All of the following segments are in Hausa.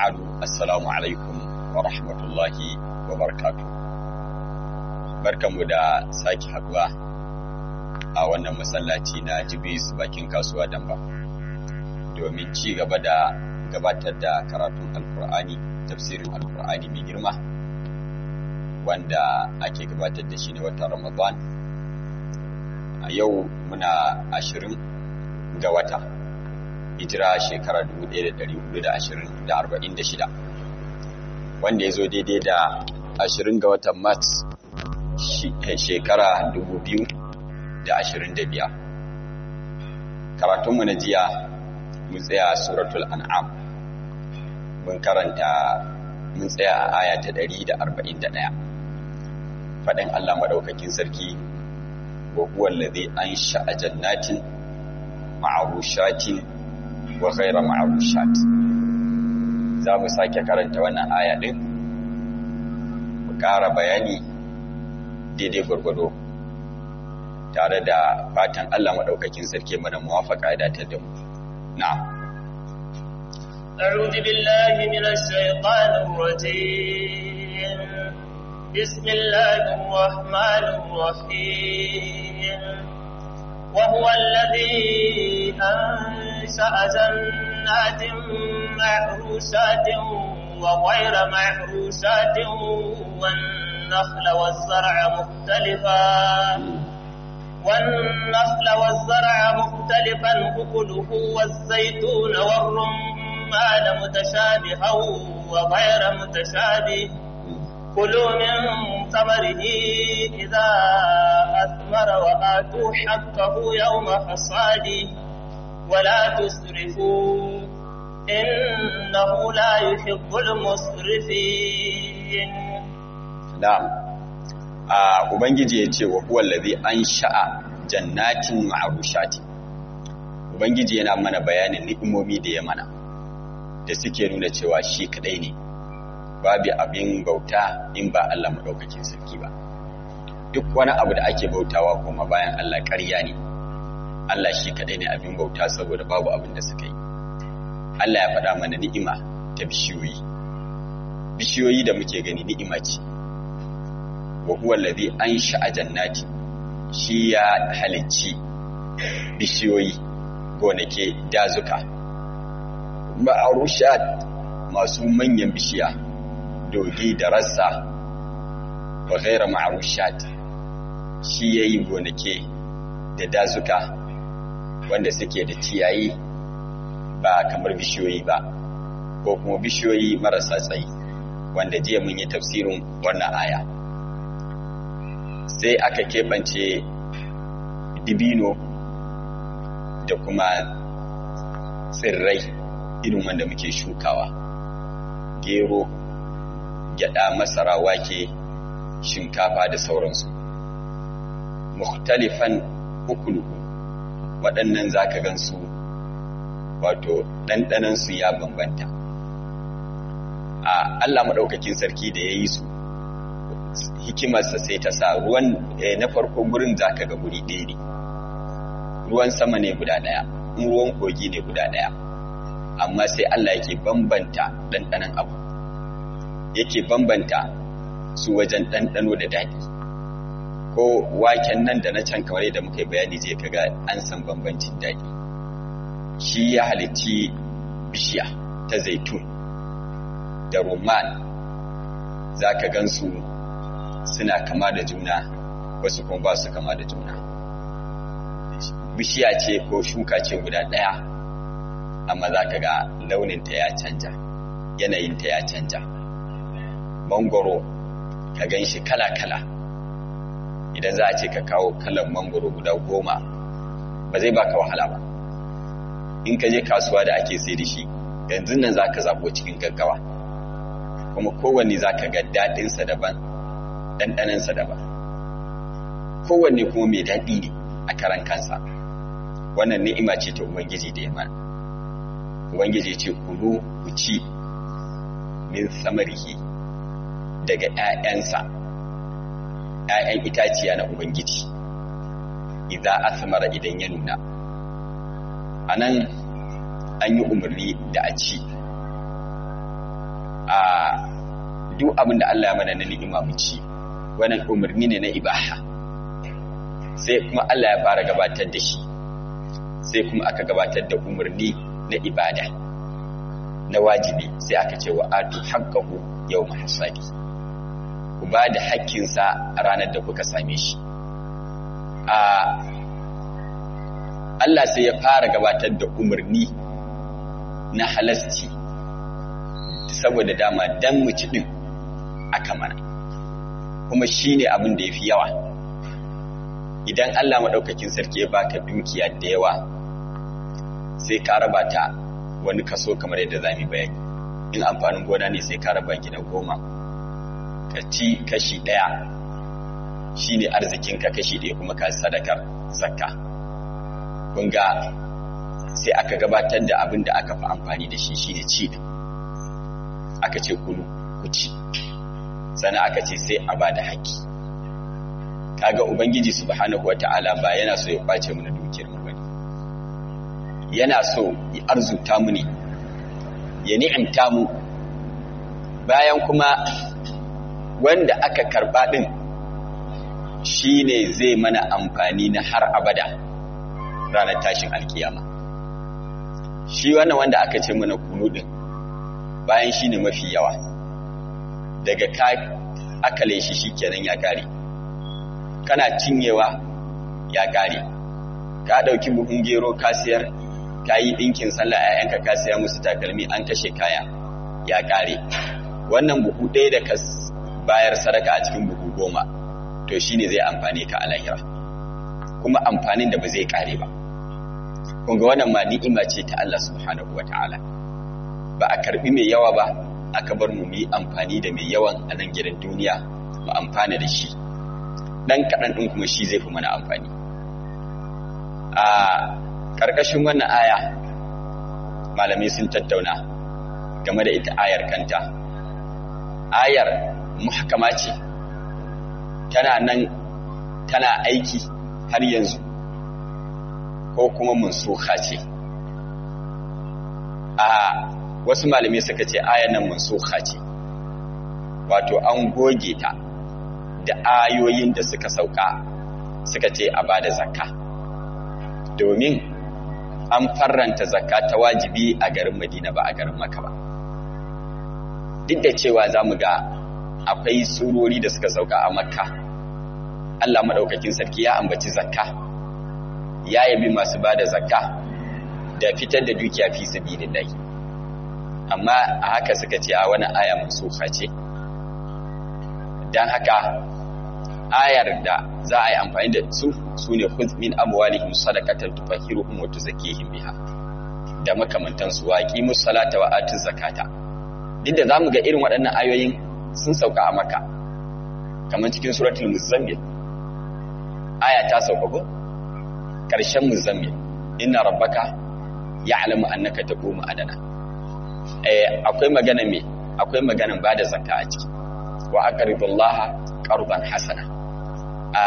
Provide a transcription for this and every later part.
ba'adu assalamu alaikum wa rahmatullahi wa barakatu barkanmu da sake haduwa a wannan masallaci na jibis bakin kasuwa damba domin ci gaba da gabatar da karatun alkur'ani tafsirin alkur'ani mai girma wanda ake gabatar da shi ne watan ramadan a yau muna ashirin ga wata hijira shekara 1446 wanda ya zo daidai da 20 ga watan mat shekara 2025 karatunmu na jiya mun tsaya suratul an'am mun karanta mun tsaya a aya ta 141 faɗin Allah maɗaukakin sarki wa huwa allazi ansha'a jannatin ma'arushatin wa ghaira ma'arushat za mu sake karanta wannan aya din mu ƙara bayani daidai gwargwado tare da fatan Allah maɗaukakin sarki mana muwafaka ya datar da mu na'am أعوذ بالله من الشيطان الرجيم بسم الله الرحمن الرحيم وهو الذي أنشأ جنات معروشات وغير معروشات والنخل والزرع مختلفا والنخل والزرع مختلفا أكله والزيتون والرمان متشابها وغير متشابه كلوا من ثمره إذا أثمر وآتوا حقه يوم حصاده ولا تسرفوا إنه لا يحب المسرفين نعم Ubangiji ya ce wa huwa lazi an sha'a jannatin ma'arushati Ubangiji yana mana bayanin ni'imomi da ya mana da suke nuna cewa shi kadai ne babu abin bauta in ba Allah maɗaukakin sarki ba duk wani abu da ake bautawa kuma bayan Allah ƙarya ne Allah shi kaɗai ne abin bauta saboda babu abin da suka yi Allah ya faɗa mana ni'ima ta bishiyoyi bishiyoyi da muke gani ni'ima ce wa huwa allazi ansha'a jannati shi ya halicci bishiyoyi gonake dazuka ma'arushat masu manyan bishiya dogi da rassa wa ghaira ma'arushat shi yayi gonake da dazuka wanda suke da ciyayi ba kamar bishiyoyi ba ko kuma bishiyoyi marasa tsayi wanda jiya mun yi tafsirin wannan aya sai aka keɓance dibino da kuma tsirrai irin wanda muke shukawa gero gyada masara wake shinkafa da sauransu mukhtalifan ukuluhu waɗannan zaka gansu wato ɗanɗanansu ya bambanta a Allah maɗaukakin sarki da ya yi su hikimarsa sai ta sa ruwan na farko gurin zaka ga guri ɗaya ne ruwan sama ne guda ɗaya in ruwan kogi ne guda ɗaya amma sai Allah yake bambanta ɗanɗanan abu yake bambanta su wajen ɗanɗano da daɗi ko waken nan da na can kamar yadda muka yi bayani zai kaga an san bambancin daɗi shi ya halitti bishiya ta zaitun da roman za ka gansu suna kama da juna wasu kuma ba su kama da juna bishiya ce ko shuka ce guda ɗaya amma za ka ga launinta ya canja yanayinta ya canja mangoro ka gan shi kala-kala idan za a ce ka kawo kalan mangoro guda goma ba zai baka wahala ba in ka je kasuwa da ake sai da shi yanzu nan za ka zaɓo cikin gaggawa kuma kowanne za ka ga daɗinsa daban ɗanɗanansa daban kowanne kuma mai daɗi ne a karan kansa wannan ni'ima ce ta ubangiji da ya mana ubangiji ce kulu ku ci min samarihi daga ‘ya'yansa, ‘ya'yan itaciya na Ubangiji, idan asamara idan ya nuna. A nan an yi umarni da a ci, a duk abin da Allah ya mana na ni'ima mu ci wannan umarni ne na ibaha sai kuma Allah ya fara gabatar da shi sai kuma aka gabatar da umarni na ibada na wajibi sai aka ce wa atu haqqahu yawma hasadi ku ba da haƙƙinsa a ranar da kuka same shi a Allah sai ya fara gabatar da umarni na halasci saboda dama dan mu ci din aka mana kuma shine abin da yafi yawa idan Allah madaukakin sarki ya baka dukiya da yawa sai ka raba ta wani kaso kamar yadda zamu bayani in amfanin gona ne sai ka raba gida goma ka ci kashi daya shine arzikinka kashi daya kuma ka sadakar zakka kun ga sai aka gabatar da abin da aka fi amfani da shi shine ci din aka ce kulu ku ci sannan aka ce sai a bada haƙƙi kaga ubangiji subhanahu wata'ala ba yana so ya kwace mu na dukiyar mu bane yana so ya arzuta mu ne ya ni'imta mu bayan kuma wanda aka karba din shine zai mana amfani na har abada ranar tashin alkiyama shi wannan wanda aka ce mana kunu din bayan shine mafi yawa daga ka akale shi shikenan ya kare kana cinyewa ya kare ka dauki buhun gero ka siyar ka yi dinkin sallah ayyanka ka siya musu takalmi an kashe kaya ya kare wannan buhu ɗaya da ka bayar sadaka a cikin buhu goma to shine zai amfane ka a lahira kuma amfanin da ba zai kare ba kun ga wannan ma ni'ima ce ta Allah subhanahu wataala ba a karbi mai yawa ba aka bar mu yi amfani da mai yawan a nan gidan duniya mu amfana da shi dan kaɗan ɗin kuma shi zai fi mana amfani a ƙarƙashin wannan aya malamai sun tattauna game da ita ayar kanta ayar muhakama ce tana nan tana aiki har yanzu ko kuma mansuha ce a wasu malamai suka ce ayar nan mansuha ce wato an goge ta da ayoyin da suka sauka suka ce a bada zakka domin an farranta zakka ta wajibi a garin madina ba a garin maka ba duk da cewa za mu ga akwai surori da suka sauka a makka allah maɗaukakin sarki ya ambaci zakka ya yabi masu ba da zakka da fitar da dukiya fi sabilillahi amma a haka suka ce a wani aya mansuha ce don haka ayar da za a yi amfani da su su ne min amwalihim sadaqatan tutahhiruhum wa tuzakkihim biha da makamantansu wa aqimus salata wa atuz zakata duk da zamu ga irin waɗannan ayoyin sun sauka a maka kamar cikin suratul muzammil aya ta sauka ko karshen muzammil inna rabbaka ya'lamu annaka taqumu adana eh akwai magana me akwai maganan bada zakka a ciki wa aqridullaha qardan hasana a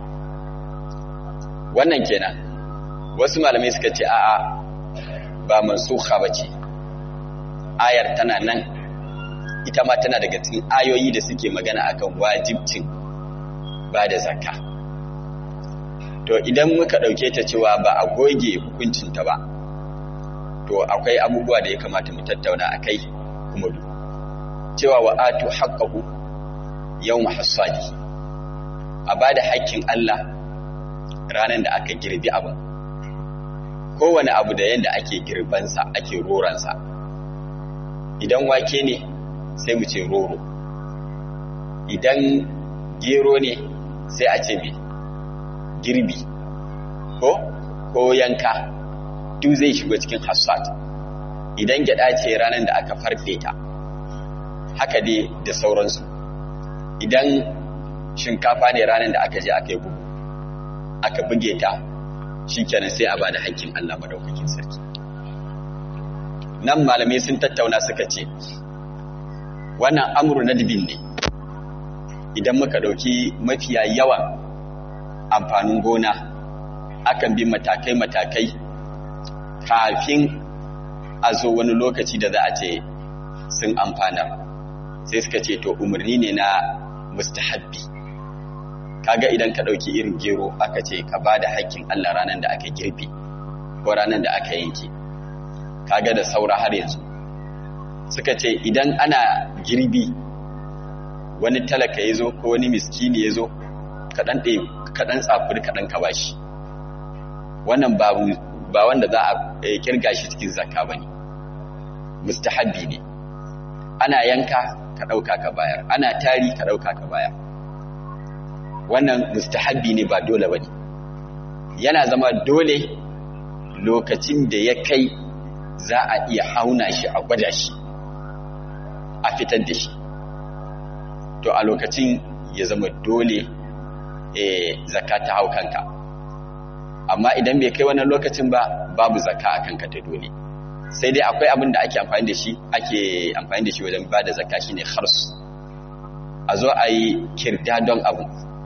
wannan kenan wasu malamai suka ce a'a ba mansukha bace ayar tana nan ita ma tana daga cikin ayoyi da suke magana akan wajibcin ba da zakka to idan muka dauke ta cewa ba a goge hukuncinta ba to akwai abubuwa da ya kamata mu tattauna akai kuma du cewa wa atu haqqahu yawma hasadi a ba da haƙƙin Allah ranar da aka girbi abin kowane abu da yadda ake girbansa ake roransa idan wake ne sai mu ce roro idan gero ne sai a ce mai girbi ko ko yanka duk zai shigo cikin hassat idan gyada ce ranar da aka farfe ta haka dai da sauransu idan shinkafa ne ranar da aka je aka yi bugu aka buge ta shi kenan sai a ba da haƙƙin Allah madaukakin sarki nan malamai sun tattauna suka ce wannan amuru na dibin ne idan muka ɗauki mafiya yawan amfanin gona akan bi matakai-matakai kafin a zo wani lokaci da za a ce sun amfanar sai suka ce to umarni ne na mustahabbi kaga idan ka ɗauki irin gero aka ce ka ba da haƙƙin Allah ranar da aka girbe ko ranar da aka yanke kaga da saura har yanzu suka ce idan ana girbi wani talaka ya zo ko wani miskini ya zo kaɗan tsafuri kaɗan ka ba shi wannan ba wanda za a kirga shi cikin zakka ba ne mustahabbi ne ana yanka ka ɗauka ka bayar ana tari ka ɗauka ka bayar wannan mustahabbi ne ba dole ba ne yana zama dole lokacin da ya kai za a iya auna shi a gwada shi a fitar da shi to a lokacin ya zama dole e, zaka ta hau kanka amma idan bai kai wannan lokacin ba babu zaka a kanka ta dole sai dai akwai abin da ake amfani da shi ake amfani da shi wajen ba da zaka shine khars a zo a yi kirda don abu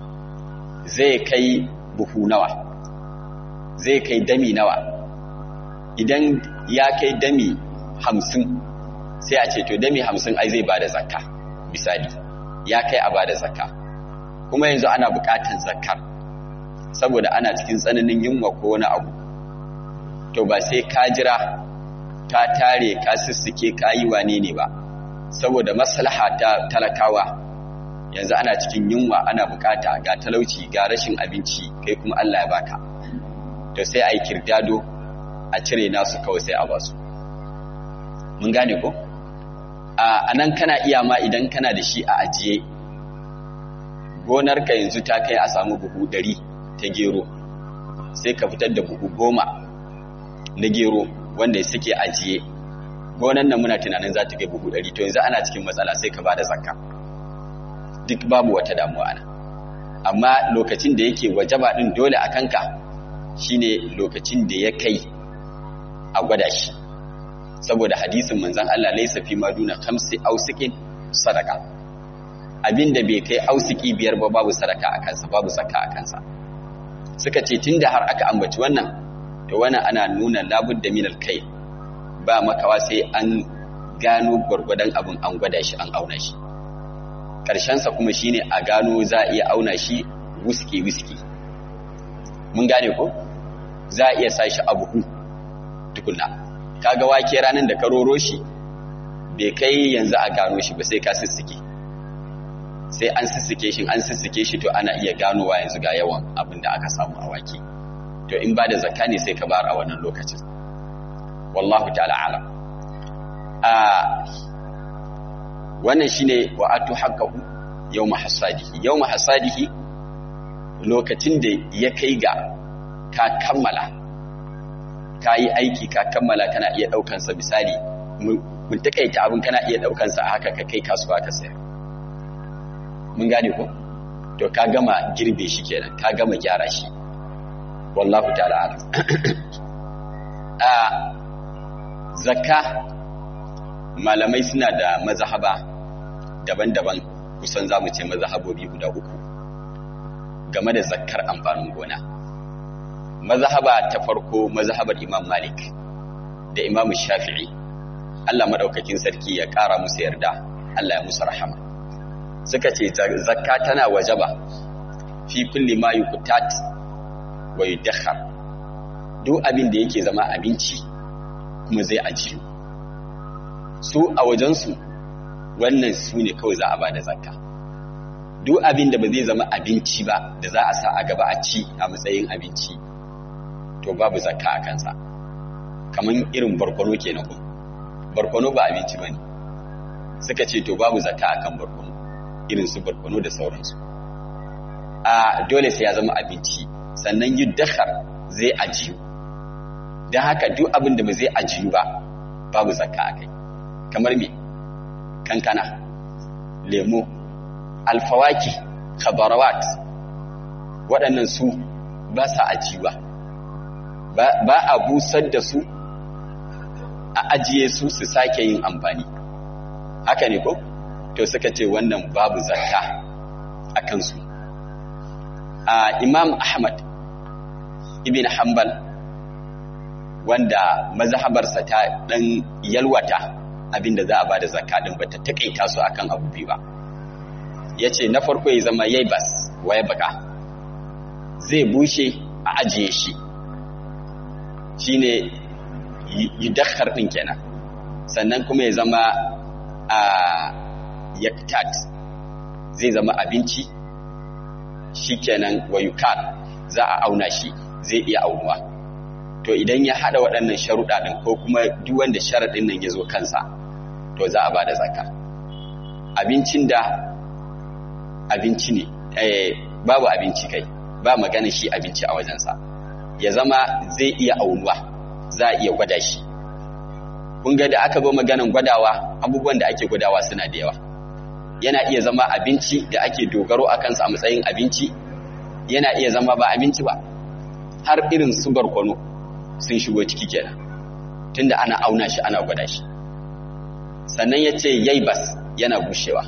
zai kai buhu nawa zai kai dami nawa idan ya kai dami hamsin sai a ce to dami hamsin ai zai ba da zakka misali ya kai a ba da zakka kuma yanzu ana bukatan zakkar saboda ana cikin tsananin yunwa ko wani abu to ba sai ka jira ka tare ka sissike ka yi wane ne ba saboda maslaha ta talakawa yanzu ana cikin yunwa ana bukata ga talauci ga rashin abinci kai kuma Allah ya baka to sai a yi kirdado a cire nasu kawai sai a basu mun gane ko a nan kana iya ma idan kana da shi a ajiye gonarka yanzu ta kai a samu buhu ɗari ta gero sai ka fitar da buhu goma na gero wanda suke ajiye gonan nan muna tunanin za ta kai buhu ɗari to yanzu ana cikin matsala sai ka ba da zakka duk babu wata damuwa ana amma lokacin da yake wajaba ɗin dole a kanka shine lokacin da ya kai a gwada shi saboda hadisin manzan Allah laisa fi maduna khamsi ausikin sadaka abinda bai kai ausiki biyar ba babu sadaka a kansa babu zakka a kansa suka ce tunda har aka ambaci wannan to wannan ana nuna labudda min kai ba makawa sai an gano gwargwadon abin an gwada shi an auna shi sa kuma shine a gano za a iya auna shi wuski wuski mun gane ko za a iya sa shi a buhu tukunna kaga wake ranar da ka roro shi bai kai yanzu a gano shi ba sai ka sissike sai an sissike shi an sissike shi to ana iya ganowa yanzu ga yawan abin da aka samu a wake to in ba da zakka ne sai ka bar a wannan lokacin wallahu ta'ala alam a wannan shine wa atu haqqahu yawma hasadihi yawma hasadihi lokacin da ya kai ga ka kammala ka yi aiki ka kammala kana iya ɗaukansa misali mun takaita abin kana iya ɗaukansa a haka ka kai kasuwa ka sayar mun gane ko to ka gama girbe shi kenan ka gama gyara shi wallahu ta'ala alam a zakka malamai suna da mazhaba daban-daban kusan zamu ce mazhabobi guda uku game da zakkar amfanin gona mazhaba ta farko mazhabar Imam Malik da Imam Shafi'i Allah madaukakin sarki ya ƙara musu yarda Allah ya musu rahama suka ce zakka tana wajaba fi kulli ma yuqtat wa yudakhar duk abin da yake zama abinci kuma zai ajiyu su a wajensu wannan su ne kawai za a ba da zakka duk abin da ba zai zama abinci ba da za a sa a gaba a ci a matsayin abinci to babu zakka a kansa kamar irin barkono kenan ko barkono ba abinci bane suka ce to babu zakka akan barkono irin su barkono da sauransu a dole sai ya zama abinci sannan yudakhar zai ajiyu dan haka duk abin da ba zai ajiyu ba babu zakka akai kamar me kankana lemo alfawaki khabarawat waɗannan su ba sa ajiyuwa ba a busar da su a ajiye su su sake yin amfani haka ne ko to suka ce wannan babu zakka a kansu a imam ahmad ibn hanbal wanda mazhabarsa ta dan yalwata abin da za a ba da zakka din ba ta takaita su akan abu biyu ba ya ce na farko ya zama yai bas waye baka zai bushe a ajiye shi shi ne yudakkar ɗin kenan sannan kuma ya zama a yaktat zai zama abinci shi kenan wayukat za a auna shi zai iya aunuwa to idan ya hada waɗannan sharuɗa ɗin ko kuma duk wanda sharaɗin nan ya zo kansa to za a ba da zakka abincin da abinci ne eh, babu abinci kai ba magana shi abinci a wajensa ya zama zai iya aunuwa za a iya gwada shi kun ga da aka zo maganan gwadawa abubuwan da ake gwadawa suna da yawa yana iya zama abinci da ake dogaro a kansa a matsayin abinci yana iya zama ba abinci ba har irin su barkono sun shigo ciki kenan tunda ana auna shi ana gwada shi sannan ya ce yaibas yana bushewa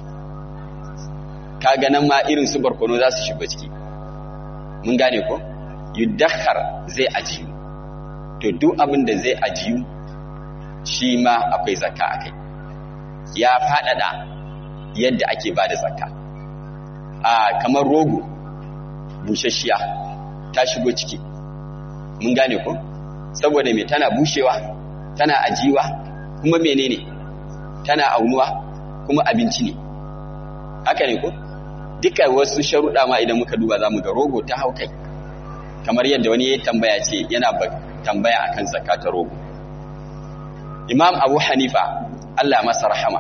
ka ganin ma irin su barkono za su shigo ciki mun gane ko yudakhar zai ajiyu to duk abin da zai ajiyu shi ma akwai zakka akai ya faɗaɗa yadda ake ba da zakka a kamar rogo bushashiya ta shigo ciki mun gane ko saboda me tana bushewa tana ajiwa kuma menene tana aunuwa kuma abinci ne haka ne ko duka wasu sharuɗa ma idan muka duba za mu ga rogo ta hau kai kamar yadda wani ya tambaya ce yana tambaya akan zakata rogo imam abu hanifa allah masa rahama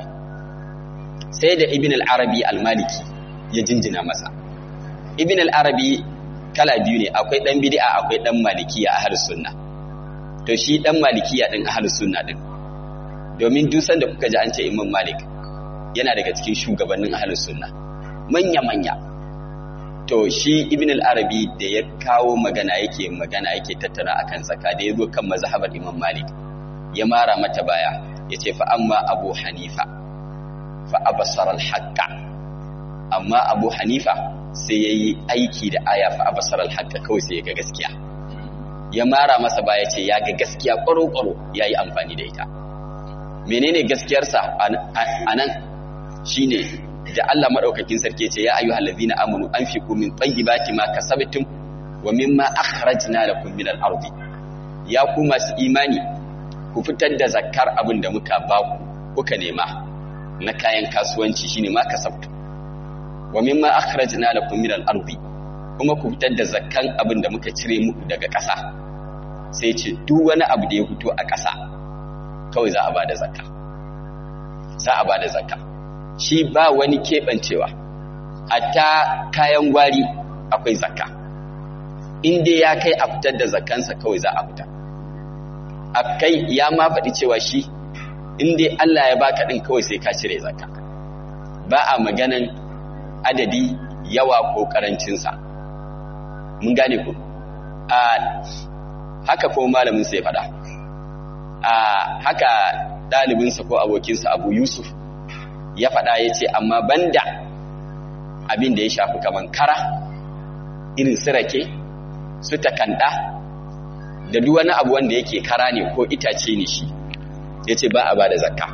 sai da ibn al-arabi al-maliki ya jinjina masa ibn al-arabi kala biyu ne akwai dan bid'a akwai dan malikiya ahlus sunna to shi dan malikiya din ahlus sunna din domin dusan da kuka ji an ce imam malik yana daga cikin shugabannin ahlus sunna manya manya to shi ibn al-arabi da ya kawo magana yake magana yake tattara akan zaka da yazo kan mazhabar imam malik ya mara mata baya yace fa amma abu hanifa fa abasara al-haqqa amma abu hanifa sai yayi aiki da aya fa abasara al-haqqa kawai sai ya ga gaskiya ya mara masa baya ce ya ga gaskiya ƙwaro-ƙwaro ya yi amfani da ita menene gaskiyarsa a nan shi ne da Allah maɗaukakin sarki ce ya ayu halazi na amunu an fi kumin tsayi baki ma ka sabitin wa mimma akhrajna lakum min al-ardi ya ku masu imani ku fitar da zakkar abin da muka ba ku kuka nema na kayan kasuwanci shine ma kasabtu wa mimma akhrajna lakum min al-ardi kuma ku fitar da zakkan abin da muka cire muku daga ƙasa sai ce duk wani abu da ya fito a ƙasa kawai za a ba da zakka za a ba da zakka shi ba wani keɓancewa hatta kayan gwari akwai zakka in dai ya kai a fitar da zakkansa kawai za a fita a kai ya ma faɗi cewa shi in dai Allah ya baka ɗin kawai sai ka cire zakka ba a maganan adadi yawa ko ƙarancinsa mun gane ku a haka ko malamin sai faɗa a haka ɗalibinsa ko abokinsa abu yusuf ya faɗa ya ce amma banda abin da ya shafi kaman kara irin su rake su takanda da duk wani abu wanda yake kara ne ko itace ne shi ya ce ba a ba da zakka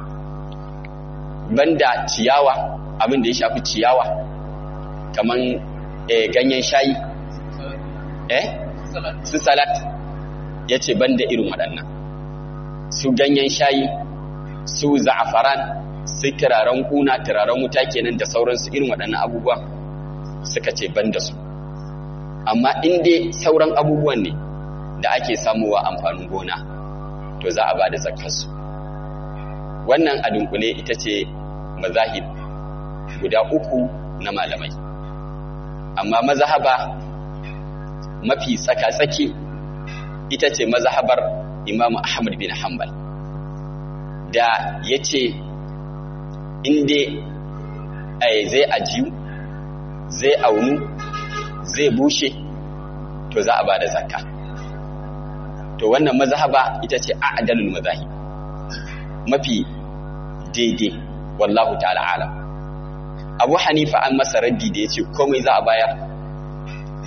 banda ciyawa abin da ya shafi ciyawa kaman ganyen shayi eh su salat ya ce ban da irin waɗannan su ganyen shayi su za'afaran su turaren kuna turaren wuta kenan da sauransu irin waɗannan abubuwan suka ce ban da su amma inda sauran abubuwan ne da ake samuwa amfanin gona to za a ba da zakarsu wannan a dunkule ita ce mazahib guda uku na malamai amma mazahaba mafi tsaka-tsaki ita ce mazhabar imamu ahmad bin hanbal da ya ce inda zai ajiyu zai aunu zai bushe to za a ba da zakka to wannan mazhaba ita ce a'dalul mazahib mafi daidai wallahu ta'ala alam abu hanifa an masa raddi da ya ce komai za a bayar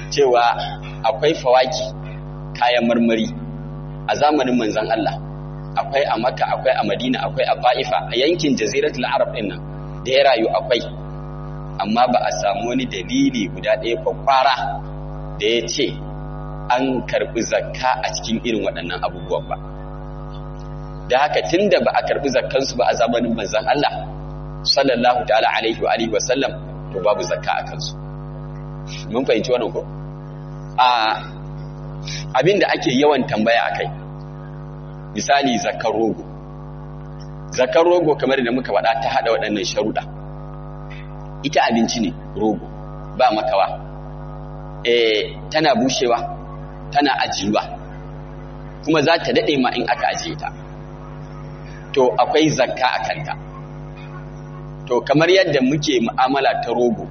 cewa akwai fawaki kayan marmari a zamanin manzan Allah akwai a makka akwai a madina akwai a ba'ifa a yankin jaziratul arab din nan da ya rayu akwai amma ba a samu wani dalili guda ɗaya kwakwara da ya ce an karɓi zakka a cikin irin waɗannan abubuwan ba da haka tun da ba a karɓi zakkansu ba a zamanin manzan Allah sallallahu ta'ala alaihi wa alihi wasallam to babu zakka a kansu mun fahimci wannan ko a abinda ake yawan tambaya akai misali zakkar rogo zakkar rogo kamar da muka faɗa ta hada waɗannan sharuɗa ita abinci ne rogo ba makawa eh tana bushewa tana ajiyuwa kuma za ta daɗe ma in aka ajiye ta to akwai zakka a kanta to kamar yadda muke mu'amala ta rogo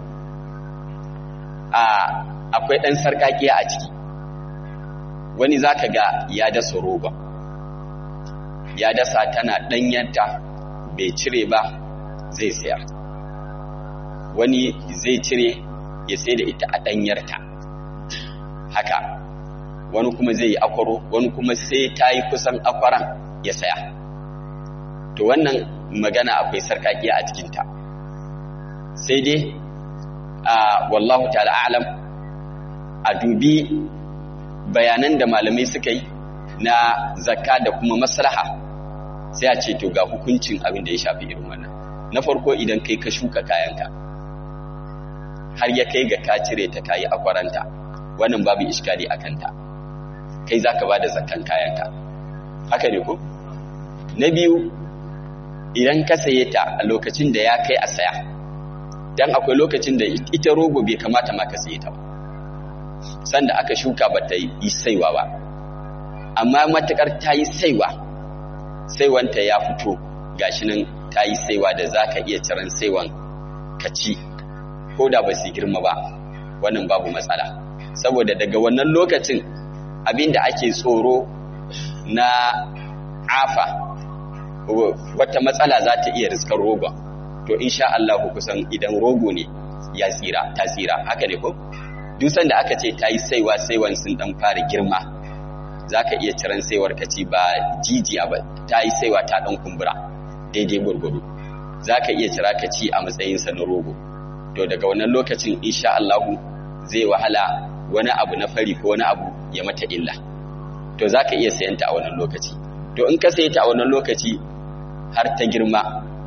a akwai ɗan sarƙaƙiya a ciki wani za ka ga ya dasa rogon ya dasa tana ɗanyanta bai cire ba zai sayar wani zai cire ya sai da ita a ɗanyarta haka wani kuma zai yi akwaro wani kuma sai ta yi kusan akwaran ya saya to wannan magana akwai sarkakiya a cikinta sai dai a wallahu ta'ala alam a dubi bayanan da malamai suka yi na zakka da kuma maslaha sai a ce to ga hukuncin abin da ya shafi irin wannan na farko idan kai ka shuka kayanka har ya kai ga ka cire ta kayi akwaranta wannan babu iskali a kanta kai za ka ba da zakkan kayanka haka ne ko na biyu idan ka saye ta a lokacin da ya kai a saya don akwai lokacin da ita rogo bai kamata ma ka saye ta ba sanda aka shuka ba ta yi saiwa ba amma matukar ta yi saiwa saiwanta ya fito gashi nan ta yi saiwa da za ka iya ciran saiwan ka ci ko da ba su girma ba wannan babu matsala saboda daga wannan lokacin abinda ake tsoro na afa wata matsala za ta iya riskar rogon to insha Allah kusan idan rogo ne ya tsira ta tsira haka ne ko dusan da aka ce ta yi saiwa saiwan sun dan fara girma za ka iya ciran saiwar ka ci ba jijiya ba ta yi saiwa ta dan kumbura daidai gurgudu za ka iya cira ka ci a matsayinsa na rogo to daga wannan lokacin insha Allah zai wahala wani abu na fari ko wani abu ya mata illa to za ka iya sayanta a wannan lokaci to in ka saye ta a wannan lokaci har ta girma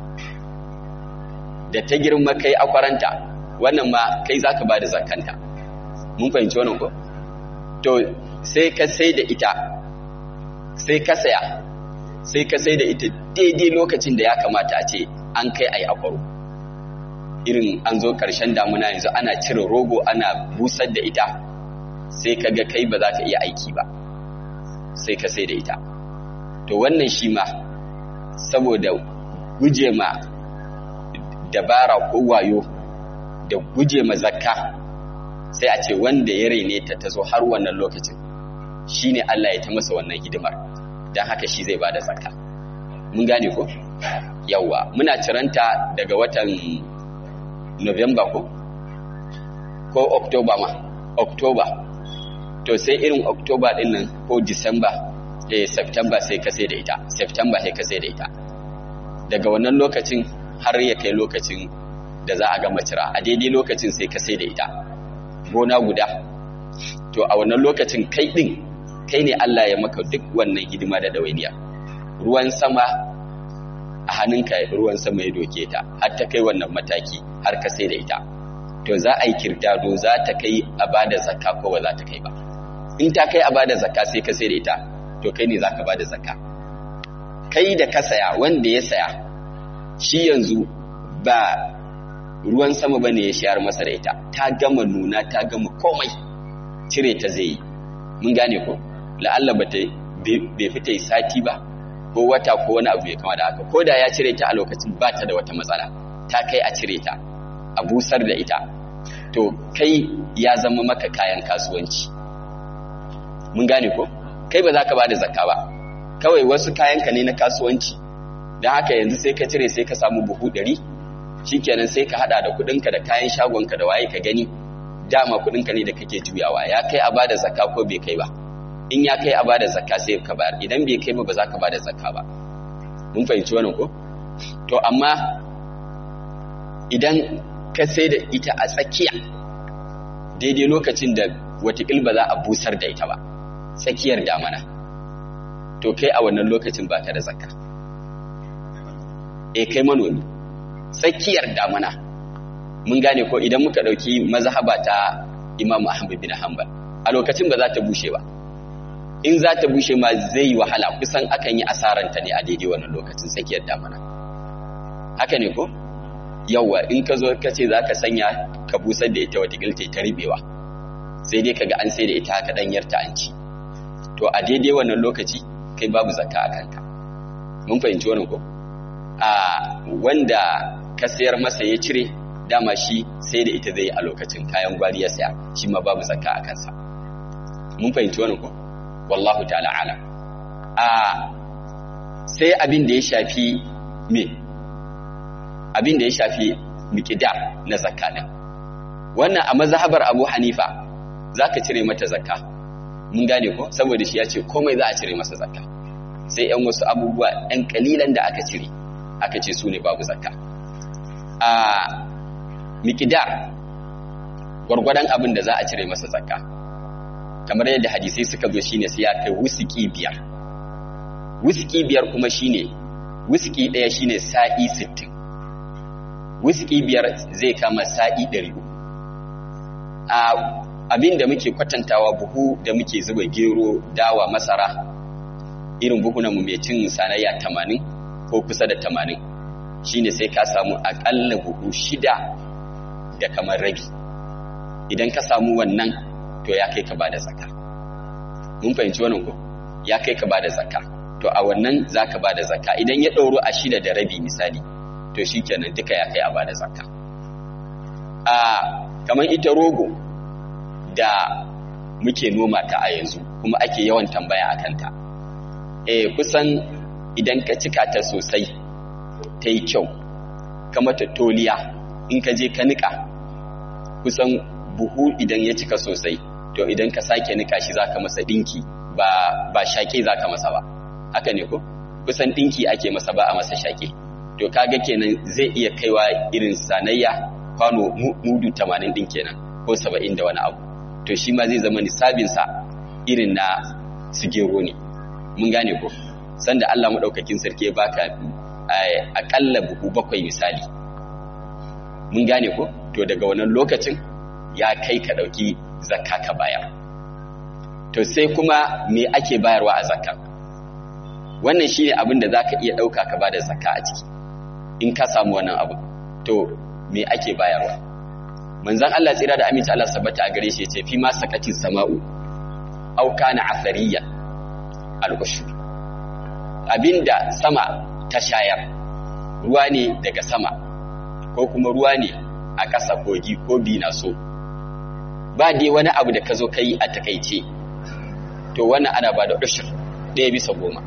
da ta girma kai akwaranta wannan ma kai za ka ba da zakanta mun fahimci wannan ko to sai ka sai da ita sai ka saya sai ka sai da ita daidai lokacin da ya kamata a ce an kai a yi akwaro irin an zo ƙarshen damuna yanzu ana cire rogo ana busar da ita sai ka ga kai ba za ka iya aiki ba sai ka sai da ita to wannan shi ma saboda guje ma dabara ko wayo da guje ma zakka sai a ce wanda ya rene ta ta zo har wannan lokacin shi ne Allah ya ta masa wannan hidimar don haka shi zai ba da zakka mun gane ko yawwa muna ciranta daga watan November ko ko October ma October to sai irin October din nan ko December eh September sai ka sai da ita September sai ka sai da ita daga wannan lokacin har ya kai lokacin da za a gama cira a daidai lokacin sai ka sai da ita gona guda to a wannan lokacin kai din kai ne Allah ya maka duk wannan hidima da dawainiya ruwan sama a hannunka ruwan sama ya doke ta har ta kai wannan mataki har ka sai da ita to za a yi kirdado za ta kai a bada zakka ko ba za ta kai ba in ta kai a bada zakka sai ka sai da ita to kai ne za ka bada zakka kai da ka saya wanda ya saya shi yanzu ba ruwan sama bane ya shayar masa da ita ta gama nuna ta gama komai cire ta zai yi mun gane ko la'alla ba ta bai fita yi sati ba ko wata ko wani abu ya kama da haka ko da ya cire ta a lokacin ba ta da wata matsala ta kai a cire ta a busar da ita to kai ya zama maka kayan kasuwanci mun gane ko kai ba za ka ba da zakka ba kawai wasu kayanka ne na kasuwanci don haka yanzu sai ka cire sai ka samu buhu ɗari shikenan sai ka hada da kudinka da kayan shagonka da waye ka gani dama kudinka ne da kake juyawa ya kai a bada zakka ko bai kai ba in ya kai a bada zakka sai ka bayar idan bai kai ba ba za ka bada zakka ba mun fahimci wannan ko to amma idan ka sai da ita a tsakiya daidai lokacin da watakil ba za a busar da ita ba tsakiyar damana to kai a wannan lokacin ba ka da zakka e kai manomi tsakiyar damana mun gane ko idan muka ɗauki mazhaba ta imam ahmad bin hanbal a lokacin ba za ta bushe ba in za ta bushe ma zai yi wahala kusan akan yi asaranta ne a daidai wannan lokacin tsakiyar damana haka ne ko yawwa in ka zo ka ce za ka sanya ka busar da ita wata gilta ta ribewa sai dai kaga an sai da ita haka ɗanyar ta an ci to a daidai wannan lokaci kai babu zakka a kanka mun fahimci wannan ko a wanda ka sayar masa ya cire dama shi sai da ita zai a lokacin kayan gwari ya saya shi ma babu zakka a kansa mun fahimci wannan ko wallahu ta'ala ala a sai abin da ya shafi me abin da ya shafi miqdar na zakka din wannan a mazhabar Abu Hanifa zaka cire mata zakka mun gane ko saboda shi ya ce komai za a cire masa zakka sai yan wasu abubuwa ɗan kalilan da aka cire aka ce su ne babu zakka a miqdar gwargwadon abin da za a cire masa zakka kamar yadda hadisai suka zo shine sai ya kai wuski biyar wuski biyar kuma shine wuski ɗaya shine sa'i 60 wuski biyar zai kama sa'i 100 a abin da muke kwatantawa buhu da muke zuba gero dawa masara irin buhunan mu mai cin sanayya 80 ko kusa da 80 shine sai ka samu akalla buhu shida da kamar rabi idan ka samu wannan to ya kai ka bada zakka mun fahimci wannan ko ya kai ka bada zakka to a wannan zaka bada zakka idan ya ɗauro a shida da rabi misali to shikenan duka ya kai a bada zakka a kamar ita rogo da muke noma ta a yanzu kuma ake yawan tambaya a kanta eh kusan idan ka cika ta sosai ta yi kyau ka mata toliya in ka je ka nika kusan buhu idan ya cika sosai to idan ka sake nika shi zaka masa dinki ba ba shake zaka masa ba haka ne ko kusan dinki ake masa ba a masa shake to kaga kenan zai iya kaiwa irin sanayya kwano mudu 80 din kenan ko 70 da wani abu to shi ma zai zama nisabinsa irin na sigero ne mun gane ko sanda Allah maɗaukakin sarki ya baka akalla buhu bakwai misali mun gane ko to daga wannan lokacin ya kai ka ɗauki zakka ka bayar to sai kuma me ake bayarwa a zakka wannan shine abin da zaka iya ɗauka ka bada zakka a ciki in ka samu wannan abu to me ake bayarwa manzon Allah tsira da aminci Allah sabbata a gare shi ya ce fi ma sakati sama'u aw kana athariyan al-ushur abinda sama ta shayar ruwa ne daga sama ko kuma ruwa ne a ƙasa kogi ko bina so ba dai wani abu da ka zo ka yi a takaice to wannan ana ba da ushur ɗaya bisa goma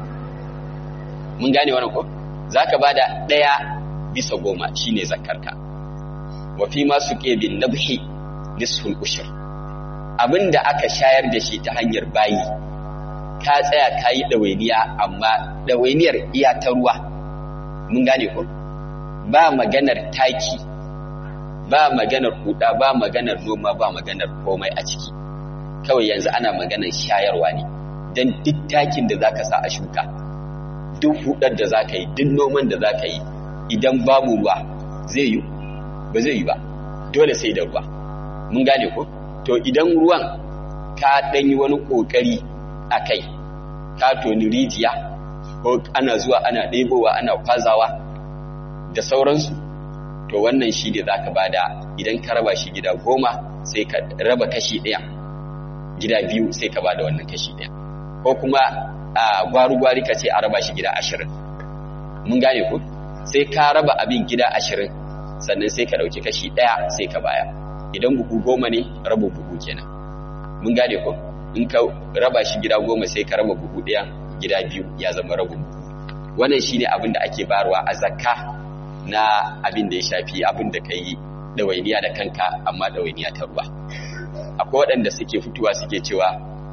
mun gane wannan ko za ka ba da ɗaya bisa goma shine zakarka wa fi masu ƙebin nabhi nisful ushur abin da aka shayar da shi ta hanyar bayi ka tsaya ka yi ɗawainiya amma ɗawainiyar iya ta ruwa mun gane ko ba maganar taki ba maganar huda ba maganar noma ba maganar komai a ciki kawai yanzu ana maganar shayarwa ne don duk takin da zaka sa a shuka duk hudar da zaka yi duk noman da zaka yi idan babu ruwa zai yi ba zai yi ba dole sai da ruwa mun gane ko to idan ruwan ka ɗan yi wani ƙoƙari a kai ka toni rijiya ko ana zuwa ana ɗebowa ana kwazawa da sauransu to wannan shi ne za ka bada idan ka raba shi gida goma sai ka raba kashi ɗaya gida biyu sai ka bada wannan kashi ɗaya ko kuma a gwaru-gwari ka ce a raba shi gida ashirin mun gane ku sai ka raba abin gida ashirin sannan sai ka ɗauki kashi ɗaya sai ka baya idan buhu goma ne raba buhu kenan mun gane ku in ka raba shi gida goma sai ka raba buhu ɗaya gida biyu ya zama rabin buhu wannan shine abin da ake bayarwa a zakka na abin da ya shafi abin da ka yi ɗawainiya da kanka amma ɗawainiya ta ruwa akwai waɗanda suke fitowa suke cewa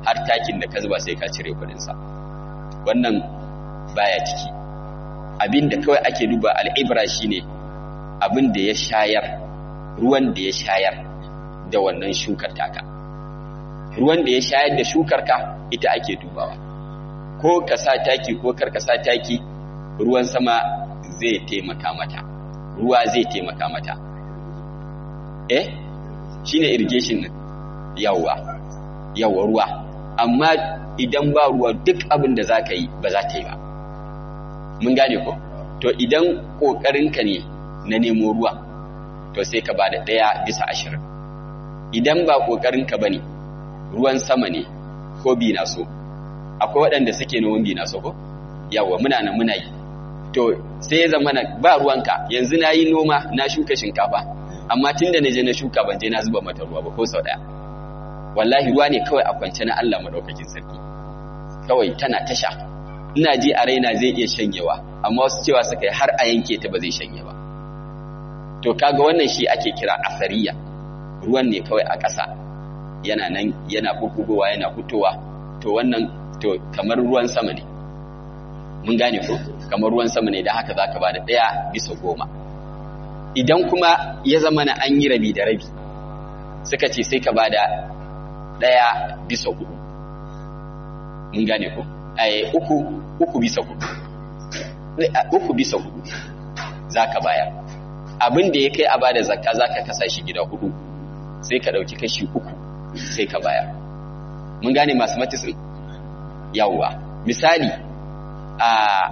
har takin da ka zuba sai ka cire kudinsa wannan baya ciki abin da kawai ake duba al'ibra shine abin da ya shayar ruwan da ya shayar da wannan shukar taka ruwan da ya shayar da shukar ka ita ake dubawa ko ka sa taki ko kar ka sa taki ruwan sama zai taimaka mata ruwa zai taimaka mata eh shine irrigation din yawa yawa ruwa amma idan ba ruwa duk abin da za ka yi ba za ta yi ba mun gane ko to idan ƙoƙarinka ne na nemo ruwa to sai ka ba da ɗaya bisa ashirin idan ba ƙoƙarinka ba ne ruwan sama ne ko bi na so akwai waɗanda suke noman bi na so ko yawa muna nan muna yi to sai ya zama ba ruwanka yanzu na yi noma na shuka shinkafa amma tun da na je na shuka ban je na zuba mata ruwa ba ko sau ɗaya wallahi ruwa ne kawai a kwance na Allah madaukakin sarki kawai tana tasha ina ji a raina zai iya shanyewa amma wasu cewa suka yi har a yanke ta ba zai shanye ba to kaga wannan shi ake kira asariya ruwan ne kawai a ƙasa yana nan yana bubugowa yana fitowa to wannan to kamar ruwan sama ne mun gane ko kamar ruwan sama ne da haka zaka bada ɗaya bisa goma idan kuma ya zama na an yi rabi da rabi suka ce sai ka bada ɗaya bisa hudu mun gane ko ai uku uku bisa hudu uku bisa hudu zaka bayar abin da ya kai a bada zakka zaka kasa shi gida hudu sai ka dauki kashi uku sai ka bayar mun gane masu matisin yawwa misali a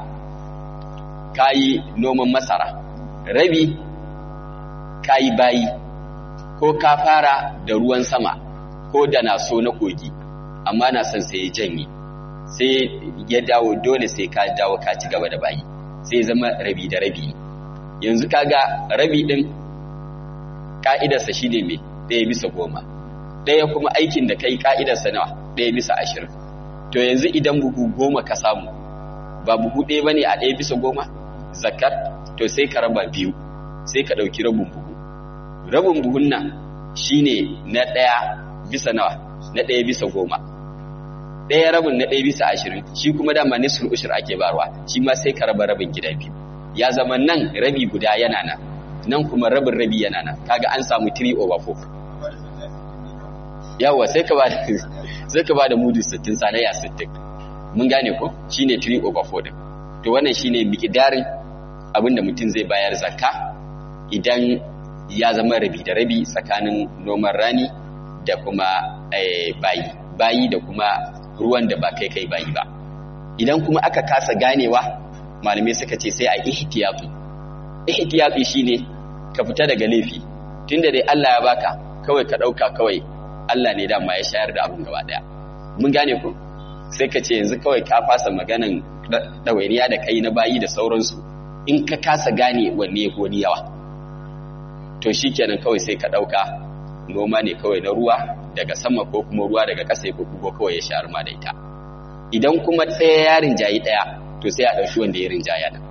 kayi noman masara rabi kayi bayi ko ka fara da ruwan sama ko da na so na kogi amma na son sai ya janye sai ya dawo dole sai ka dawo ka ci gaba da bayi sai zama rabi da rabi yanzu kaga rabi din ka'idarsa shine mai ɗaya bisa goma ɗaya kuma aikin da kai ka'idarsa nawa ɗaya bisa ashirin to yanzu idan buhu goma ka samu ba buhu ɗaya bane a ɗaya bisa goma zakat to sai ka raba biyu sai ka ɗauki rabin buhu rabin buhun nan shine na ɗaya bisa nawa na ɗaya bisa goma ɗaya rabin na ɗaya bisa ashirin shi kuma dama nisful ushur ake barwa shi ma sai ka raba rabin gida biyu ya zama nan rabi guda yana nan nan kuma rabin rabi yana nan kaga an samu 3 over 4 yawa sai ka ba da sai ka ba da mudu 60 sanaya 60 mun gane ko shine 3 over 4 din to wannan shine miqdarin abinda mutum zai bayar zakka idan ya zama rabi da rabi tsakanin noman rani da kuma bayi bayi da kuma ruwan da ba kai kai bayi ba idan kuma aka kasa ganewa malamai suka ce sai a ihtiyatu ihtiyatu shine ka fita daga laifi tunda dai Allah ya baka kawai ka dauka kawai Allah ne dama ya shayar da abun gaba daya mun gane ku sai ka ce yanzu kawai ka fasa maganan dawainiya da kai na bayi da sauransu in ka kasa gane wanne ko ni yawa to shikenan kawai sai ka dauka noma ne kawai na ruwa daga sama ko kuma ruwa daga ƙasa ko kuma kawai ya shayar ma da ita idan kuma tsaye ya rinjayi ɗaya to sai a ɗauki wanda ya rinjaya nan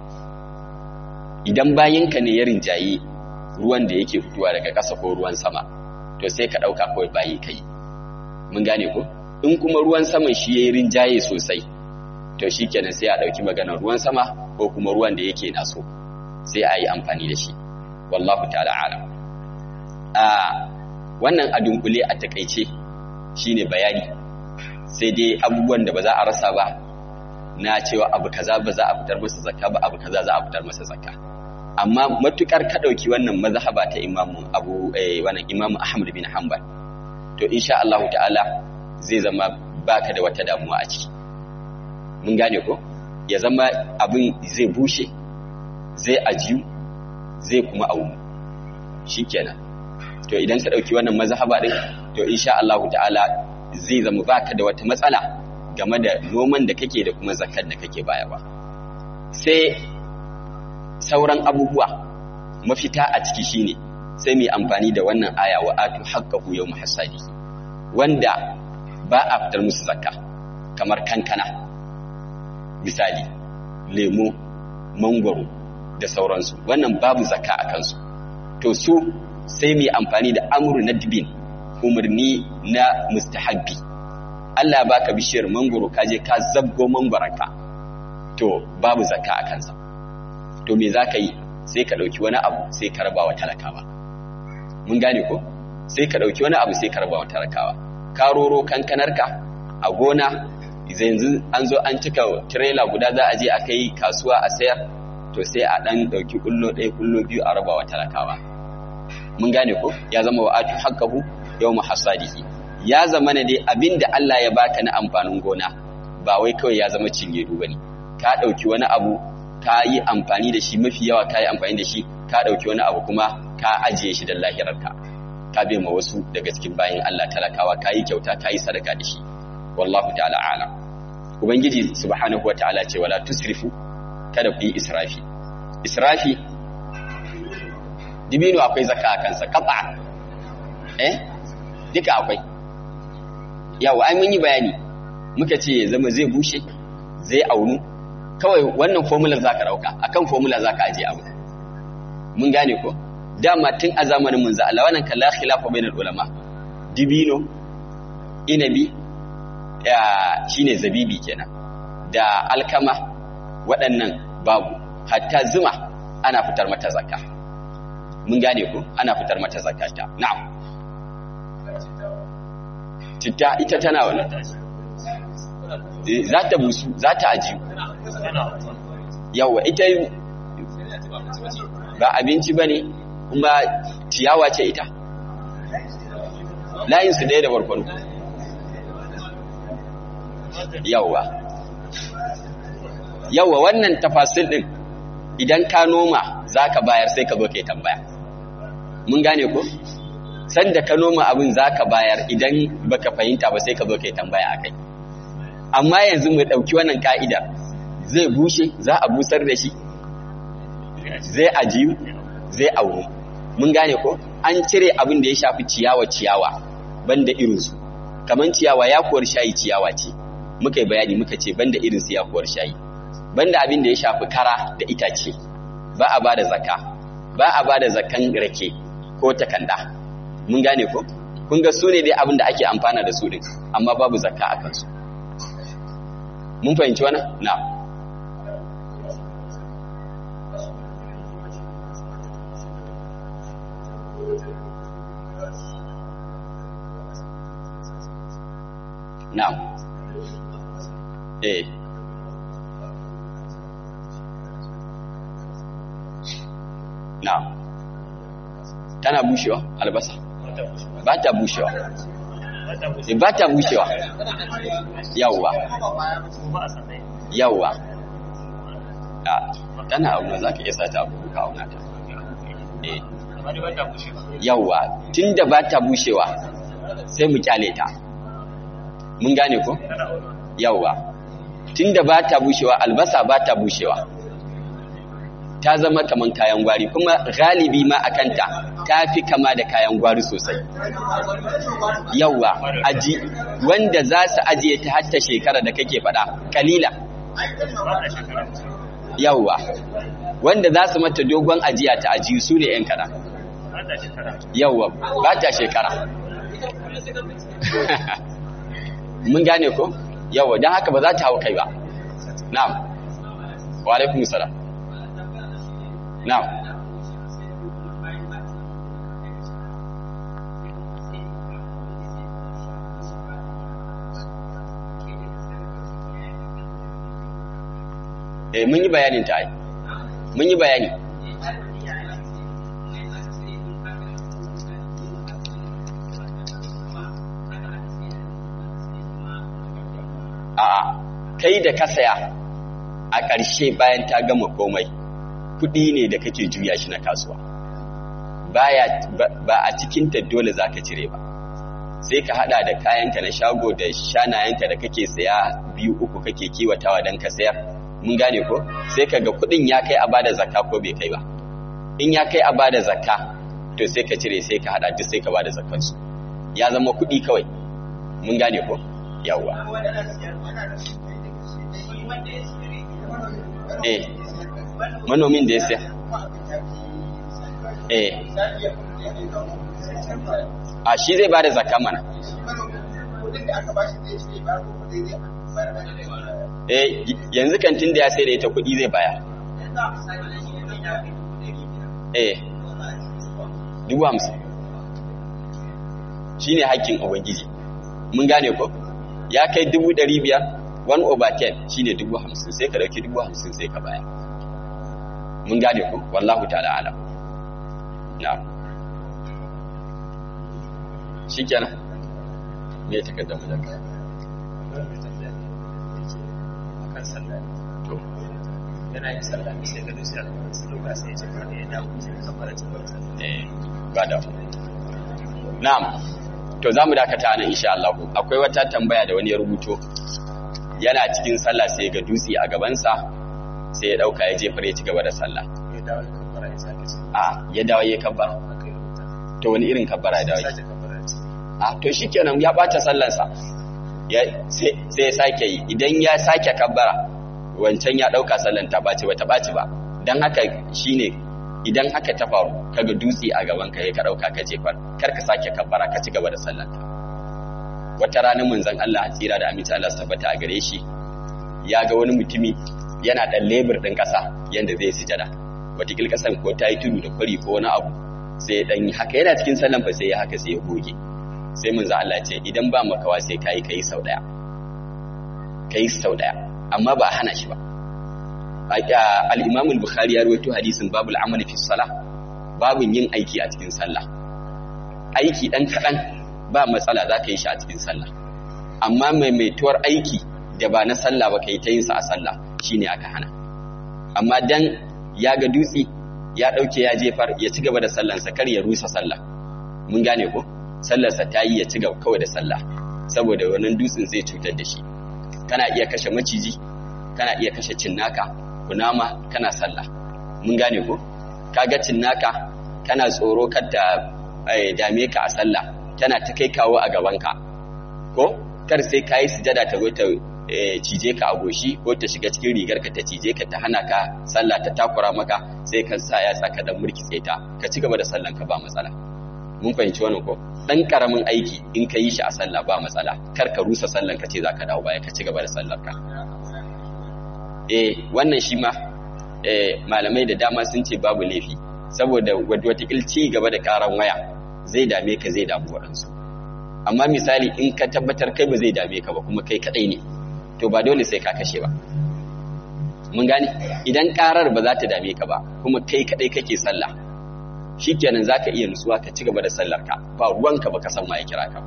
idan bayinka ne ya rinjayi ruwan da yake fitowa daga ƙasa ko ruwan sama to sai ka ɗauka kawai bayi kai mun gane ko in kuma ruwan saman shi ya yi rinjaye sosai to shi kenan sai a ɗauki maganar ruwan sama ko kuma ruwan da yake naso sai a yi amfani da shi wallahu ta'ala alam a wannan a dunkule a takaice shine bayani sai dai abubuwan da ba za a rasa ba na cewa abu kaza ba za a fitar masa zakka ba abu kaza za a fitar masa zakka amma matukar ka dauki wannan mazhaba ta imamu abu eh wannan imamu ahmad bin hanbal to insha Allah ta'ala zai zama baka da wata damuwa a ciki mun gane ko ya zama abin zai bushe zai ajiyu zai kuma awu shikenan to idan ka dauki wannan mazhaba din to insha Allah ta'ala zai zama baka da wata matsala game da noman da kake da kuma zakar da kake bayarwa sai sauran abubuwa mafita a ciki shine sai mu amfani da wannan aya wa atu haqqahu yawm hasadi wanda ba a fitar musu zakka kamar kankana misali lemo mangwaro da sauransu wannan babu zakka a kansu to su sai mu amfani da amru nadbin umarni na mustahabbi Allah ya baka bishiyar mangoro ka je ka zabgo mangoranka to babu zakka a kansa to me zaka yi sai ka dauki wani abu sai ka raba wa talakawa mun gane ko sai ka dauki wani abu sai ka raba wa talakawa ka roro kankanarka a gona yanzu an zo an cika trailer guda za a je a kai kasuwa a sayar to sai a dan dauki kullo ɗaya kullo biyu a raba wa talakawa mun gane ko ya zama wa atu haqqahu yawma hasadihi ya zama ne dai abinda Allah ya baka na amfanin gona ba wai kawai ya zama cingedu bane ka dauki wani abu ka yi amfani da shi mafi yawa ka yi amfani da shi ka dauki wani abu kuma ka ajiye shi da lahirarka ka bai ma wasu daga cikin bayan Allah talakawa ka yi kyauta ka yi sadaka da shi wallahu ta'ala a'lam ubangiji subhanahu wata'ala ce wala tusrifu kada ku yi israfi israfi dibino akwai zakka a kansa kafa eh duka akwai yawa ai mun yi bayani muka ce ya zama zai bushe zai aunu kawai wannan formula zaka dauka akan formula zaka aje abu mun gane ko dama tun a zamanin mun za Allah wannan kalla khilafa bainal ulama dibino inabi ya shine zabibi kenan da alkama waɗannan babu hatta zuma ana fitar mata zakka mun gane ko ana fitar mata zakata na'am citta ita tana wannan za ta busu za ta ajiyu yawa ita ba abinci ba ne kuma ciyawa ce ita layinsu ɗaya da barkwano yawa yawa wannan tafasil ɗin idan ka noma za ka bayar sai ka zo ka yi tambaya mun gane ko sanda ka noma abin za ka bayar idan baka fahimta ba sai ka zo ka yi tambaya a kai amma yanzu mu ɗauki wannan ka'ida zai bushe za a busar da shi zai ajiyu zai auru mun gane ko an cire abin da ya shafi ciyawa ciyawa banda irinsu kamar ciyawa yakuwar shayi ciyawa ce muka yi bayani muka ce banda irinsu yakuwar shayi banda abin da ya shafi kara da itace ba a ba da zakka ba a ba da zakkan rake ko takanda mun gane ko kun ga su ne dai abin da ake amfana da su din amma babu zakka a kansu mun fahimci wannan na na eh na tana bushewa albasa ba ta bushewa ba ta bushewa yawwa yawwa tana auna za ka iya sa ta abu ka auna ta yawwa tun da ba ta bushewa sai mu kyale ta mun gane ko yawwa tun da ba ta bushewa albasa ba ta bushewa ta zama kaman kayan gwari kuma galibi ma a kanta ta fi kama da kayan gwari sosai yauwa aji wanda za su ajiye ta hatta shekara da kake faɗa kalila yauwa wanda za su mata dogon ajiya ta ajiyu su ne ‘yan kada yauwa ba ta shekara mun gane ko yauwa don haka ba za ta hau kai ba na'am wa alaikun salam Now, eh mun yi bayanin ta ai mun yi bayani a'a kai da ka saya a ƙarshe bayan ta gama komai kuɗi ne da kake juya shi na kasuwa baya ba a cikin ta dole zaka cire ba sai ka hada da kayanka na shago da shanayenka da kake saya biyu uku kake kiwatawa dan ka sayar mun gane ko sai kaga kuɗin ya kai a bada zakka ko bai kai ba in ya kai a bada zakka to sai ka cire sai ka hada duk sai ka bada zakkar su ya zama kuɗi kawai mun gane ko yawwa eh manomin da ya siya eh a shi zai bada zakka mana kudin da aka bashi zai cire ba ko kudin zai bayar da eh yanzu kantin da ya sai da ita kuɗi zai baya eh dubu hamsin shi ne haƙƙin ubangiji mun gane ko ya kai dubu ɗari biyar one over ten shi ne dubu hamsin sai ka ɗauki dubu hamsin sai ka baya mun gane ko wallahu ta'ala alam na shi kenan me ya takardar mu da ka to yana yin sallah sai ka dusi a su dauka sai ya ce ka ya dawo sai ka fara cin eh ba da na'am to za mu dakata nan insha Allah akwai wata tambaya da wani ya rubuto yana cikin sallah sai ga dutse a gabansa sai ya dauka ya jefar ya ci gaba da sallah ya dawo ya kabbara ya sake ce a ya dawo ya kabbara aka yi rubuta to wani irin kabbara ya dawo ya sake kabbara ce a to shikenan ya bata sallansa ya sai sai ya sake yi idan ya sake kabbara wancan ya dauka sallan ta baci ba ta baci ba dan haka shine idan haka ta faru kaga dutse a gaban ka ka dauka ka jefar kar ka sake kabbara ka ci gaba da sallan ka wata rana manzon Allah tsira da aminci Allah su tabbata a gare shi ya ga wani mutumi yana dan lebur din kasa yanda zai sujada wata kasan ko ta yi tudu da kwari ko wani abu sai ya dan yi haka yana cikin sallan fa sai ya haka sai ya goge sai manzo Allah ce idan ba makawa sai kai kai sau daya kai sau daya amma ba hana shi ba al-Imam al-Bukhari ya rawaito hadisin babul amali fi salah babun yin aiki a cikin sallah aiki dan kadan ba matsala za ka yi shi a cikin sallah amma maimaituwar aiki da ba na sallah ba kai ta yin sa a sallah shine aka hana amma dan ya ga dutse ya dauke ya jefar ya ci gaba da sallansa kar ya rusa sallah mun gane ko sallarsa ta yi ya ci gaba kawai da sallah saboda wannan dutsen zai cutar da shi kana iya kashe maciji kana iya kashe cinnaka kunama kana sallah mun gane ko kaga cinnaka kana tsoro kar ta dame ka a sallah tana ta kai kawo a gabanka ko kar sai ka yi sujada ta zo ta cije ka a goshi ko ta shiga cikin rigar ka ta cije ka ta hana ka sallah ta takura maka sai ka sa ya saka dan murkitse ta ka ci gaba da sallan ka ba matsala mun fahimci wannan ko dan karamin aiki in ka yi shi a sallah ba matsala kar ka rusa sallan ka ce zaka dawo baya ka ci gaba da sallar ka eh wannan shi ma eh malamai da dama sun ce babu laifi saboda watakil ci gaba da karan waya zai dame ka zai damu waɗansu amma misali in ka tabbatar kai ba zai dame ka ba kuma kai kadai ne to ba dole sai ka kashe ba mun gane idan karar ba za ta dame ka ba kuma kai kadai kake sallah shikenan zaka iya nutsuwa ka ci gaba da sallar ka ba ruwanka baka san ma ya kira ka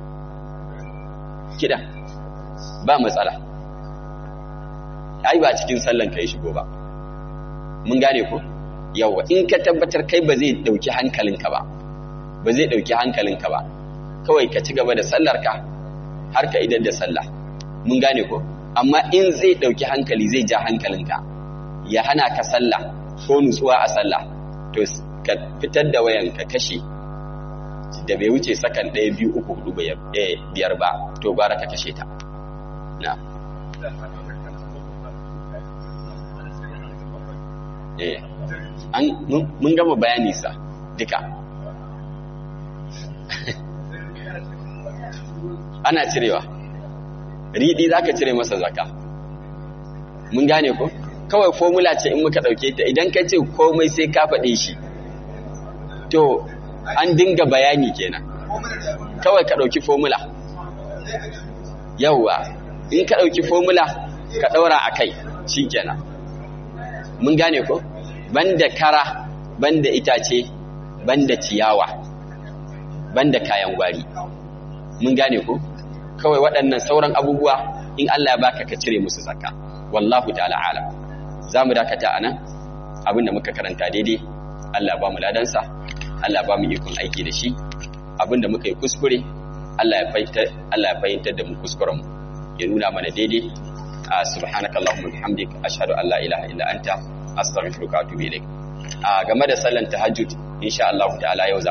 kida ba matsala ai ba cikin sallan ka yi shigo ba mun gane ko yawa in ka tabbatar kai ba zai dauki hankalinka ba ba zai dauki hankalinka ba kawai ka ci gaba da sallar ka har ka idan da sallah mun gane ko amma in zai dauki hankali zai ja hankalinka ya hana ka sallah ko nutsuwa a sallah to ka fitar da wayan ka kashe da bai wuce sakan ɗaya biyu uku hudu biyar ba to gwara ka kashe ta na eh an mun gama bayani sa duka ana cirewa riɗi za ka cire masa zaka mun gane ko kawai formula ce in muka ɗauke ta idan ka ce komai sai ka faɗe shi to an dinga bayani kenan kawai ka ɗauki formula yauwa in ka ɗauki formula ka ɗaura a kai shi kenan mun gane ko banda kara banda itace banda ciyawa banda kayan gwari mun gane ko kawai waɗannan sauran abubuwa in Allah ya baka ka cire musu zakka wallahu ta'ala alam zamu dakata anan abinda muka karanta daidai Allah ba mu ladansa Allah ba mu ikon aiki da shi abinda muka yi kuskure Allah ya fahimtar Allah ya fahimtar da mu kuskuren mu ya nuna mana daidai subhanakallahumma bihamdik ashhadu an la ilaha illa anta astaghfiruka wa atubu ilaik a game da sallan tahajjud insha Allah ta'ala yau